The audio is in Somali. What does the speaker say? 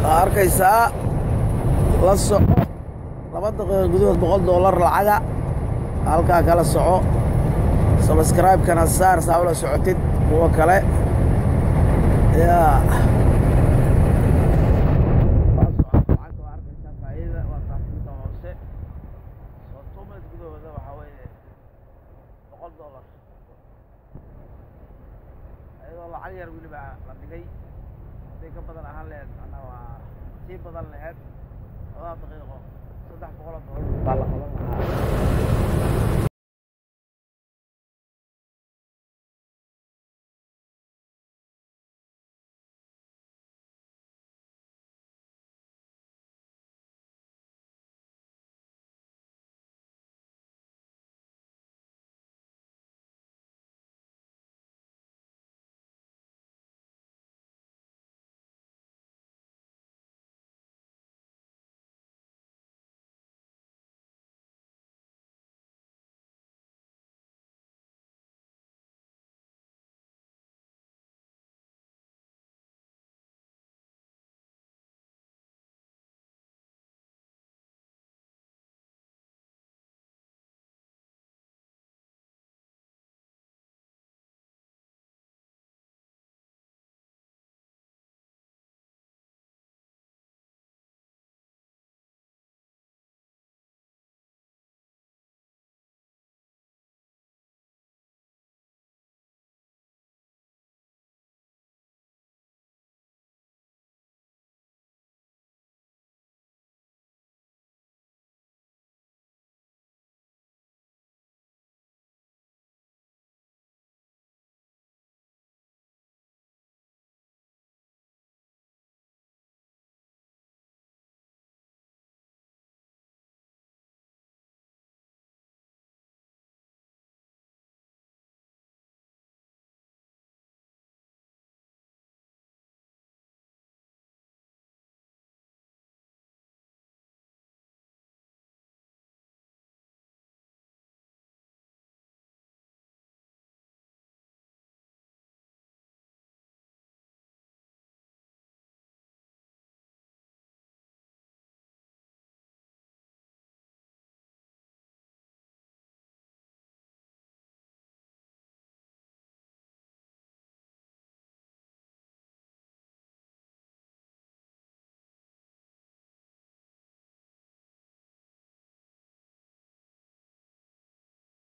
waa arkaysaa la soco laba daqiiqa gudahood boqol doolar lacaga halkaa kala soco sabskraibekana saar saa ula socotid kuwa kale yaa ayadoo lacag yar weliba la dhigay haday ka badan ahaan laheed manaa waa sii badan laheed labada daqiiqo saddex boqoloo doolar baa la qaban lahaa